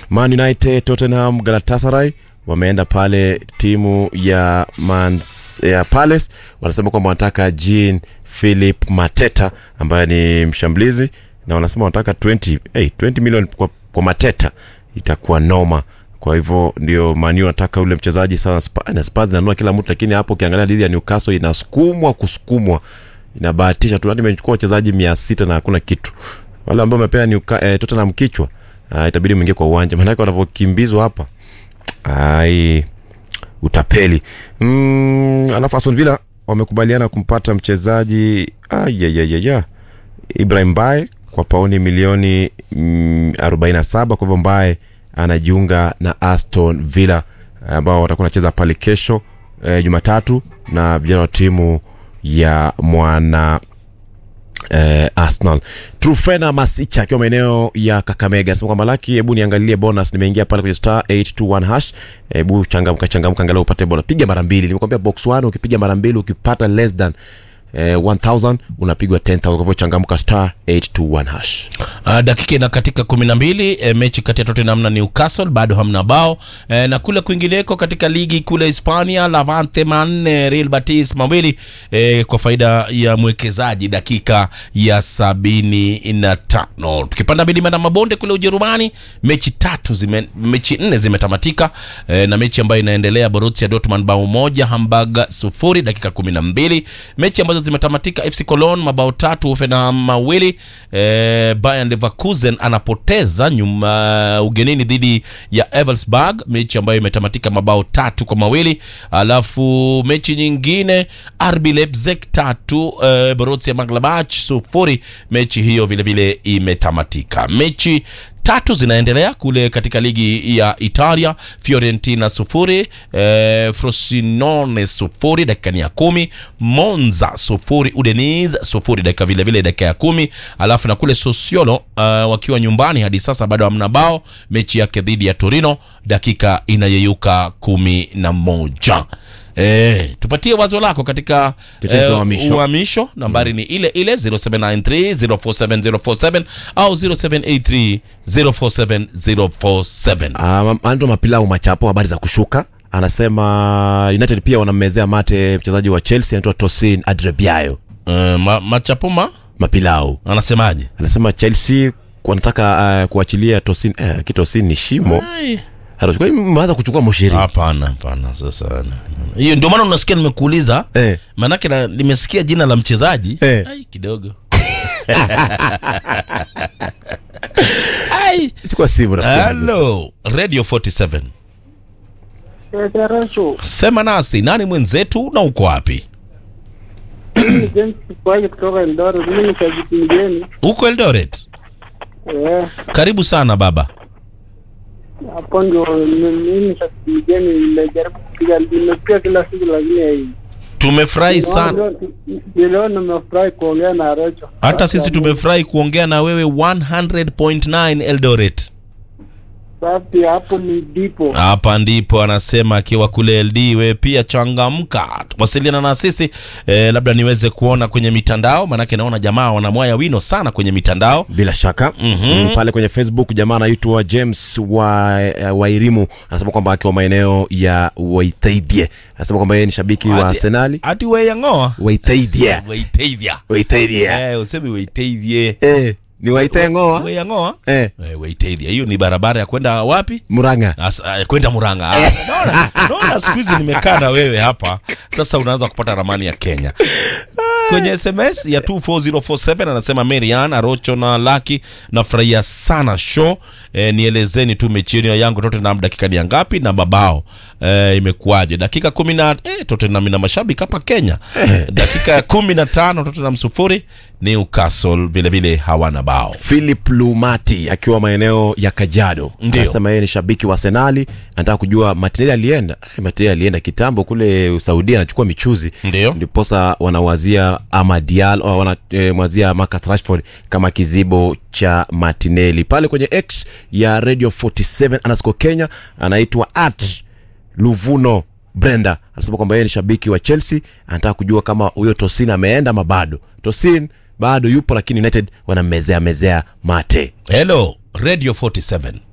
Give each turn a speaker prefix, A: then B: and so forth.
A: Man United, Tottenham, Galatasaray wameenda pale timu ya Mans, ya Palace wanasema kwamba wanataka Jean Philip Mateta ambaye ni mshambulizi na wanasema wanataka 20, hey, 20 million kwa, kwa Mateta itakuwa noma kwa hivyo ndio manu anataka ule mchezaji sawa Spa- na Spurs inanua kila mtu lakini hapo ukiangalia dhidi ya Newcastle inasukumwa kusukumwa inabahatisha tu hadi imechukua wachezaji mia sita na hakuna kitu wale ambao wamepea Newca- eh, Tottenham kichwa uh, itabidi mwingie kwa uwanja maanake wanavyokimbizwa hapa ai utapeli mm, alafu Aston Villa wamekubaliana kumpata mchezaji ayayayaya Ibrahim Bae kwa pauni milioni mm, 47 kwa hivyo Mbae anajiunga na Aston Villa ambao watakuwa wanacheza pale kesho eh, Jumatatu na vijana wa timu ya mwana eh, Arsenal. Trufena Masicha akiwa maeneo ya Kakamega anasema kwamba Laki, hebu niangalie bonus, nimeingia pale kwenye star 821 hash, hebu changamka changamka, angalau upate bonus. Piga mara mbili, nimekwambia box 1 ukipiga mara mbili ukipata less than eh, 1000 unapigwa 10000 kwa hivyo changamka star 821 hash.
B: Uh, dakika ina katika kumi na mbili e, mechi kati ya Tottenham na Newcastle bado hamna bao e, na kule kwingineko katika ligi kule Hispania Levante manne Real Betis mawili e, kwa faida ya mwekezaji dakika ya sabini na tano. Tukipanda milima na mabonde kule Ujerumani mechi tatu zime, mechi nne zimetamatika e, na mechi ambayo inaendelea Borussia Dortmund bao moja Hamburg sufuri dakika kumi na mbili mechi ambazo zimetamatika FC Cologne mabao tatu Hoffenheim mawili e, Bayern Leverkusen anapoteza nyuma ugenini dhidi ya Eversberg, mechi ambayo imetamatika mabao tatu kwa mawili. Alafu mechi nyingine RB Leipzig tatu e, Borussia Mönchengladbach sufuri, mechi hiyo vile vile imetamatika. Mechi tatu zinaendelea kule katika ligi ya Italia, Fiorentina sufuri eh, Frosinone sufuri dakika ni ya kumi, Monza sufuri, Udinese sufuri dakika vile vile dakika ya kumi. Alafu na kule Sassuolo uh, wakiwa nyumbani hadi sasa bado hamna bao, mechi yake dhidi ya Torino dakika inayeyuka kumi na moja. Eh, tupatie wazo lako katika
A: Tetezi wa uhamisho.
B: uhamisho nambari ni ile ile 0793 047047 au 0783 047047
A: Um, Andrew Mapilau Machapo, habari za kushuka, anasema United pia wanammezea mate mchezaji wa Chelsea anaitwa Tosin Adrebiayo.
B: Uh, ma, machapoma
A: Mapilau
B: anasemaje?
A: anasema Chelsea wanataka uh, kuachilia Tosin eh, kitosin ni shimo
B: Ai,
A: Anachukua- mmeanza kuchukua moshiri
B: Hapana, hapana. Sasa na- na- hiyo ndio maana unasikia nimekuuliza
A: eh.
B: maanake na- nimesikia jina la mchezaji
A: Eh.
B: ai kidogo ai
A: chukua simu rafiki yangu.
B: hello radio 47
C: Recho,
B: sema nasi nani mwenzetu na uko wapi
C: mimi ni James Kipwaji kutoka Eldoret. Mimi ni shabiki mgeni.
B: uko eldoret
C: Eh,
B: karibu sana baba
C: hapo ndio mi- mimi ni shabiki mgeni. Nimejaribu kupiga, nimepiga kila siku lakini hai-
B: tumefurahi sana
C: Leo- leo nimefurahi kuongea na Recho.
B: hata sisi tumefurahi kuongea na wewe 100.9 eldoret
C: Safi, hapo ni dipo.
B: hapa ndipo anasema akiwa kule ld we pia changamka wasiliana na sisi eh, labda niweze kuona kwenye mitandao maanake naona jamaa wanamwaya wino sana kwenye mitandao
A: bila shaka
B: Mhm.
A: mm, pale kwenye facebook jamaa anaitwa james wa, wairimu anasema kwamba akiwa maeneo ya waithaidie anasema kwamba yeye ni shabiki wa
B: Ati-
A: arsenali
B: ati weyang'oa
A: waithaidie
B: weiteithia
A: waithaidie
B: eh, usemi weiteithie
A: eh, ni waitengoa
B: weyang'oa
A: eh,
B: eh, weiteithia hiyo ni barabara ya kwenda wapi
A: muranga
B: As- eh, kwenda Murang'a. Ah, naona- Naona siku hizi nimekaa na wewe hapa sasa, unaanza kupata ramani ya Kenya kwenye SMS ya 24047 anasema Marian Arocho na Laki, nafurahia sana show e, nielezeni tu mechi yenu ya yangu Tottenham dakika ni ya ngapi na babao e, imekuwaje? Dakika kumi na e, Tottenham ina mashabiki hapa Kenya. Dakika ya kumi na tano Tottenham sufuri, Newcastle vile vile hawana bao.
A: philip lumati akiwa maeneo ya kajado
B: Ndio.
A: anasema yeye ni shabiki wa arsenali anataka kujua matineli alienda Eh, matineli alienda kitambo kule saudia anachukua michuzi
B: Ndio.
A: ndiposa wanawazia amadial wanamwazia Marcus Rashford kama kizibo cha Martinelli pale kwenye X ya Radio 47 underscore Kenya anaitwa at Luvuno Brenda anasema kwamba yeye ni shabiki wa Chelsea, anataka kujua kama huyo Tosin ameenda ama bado. Tosin bado yupo, lakini United wanammezea mezea mate.
B: Hello Radio 47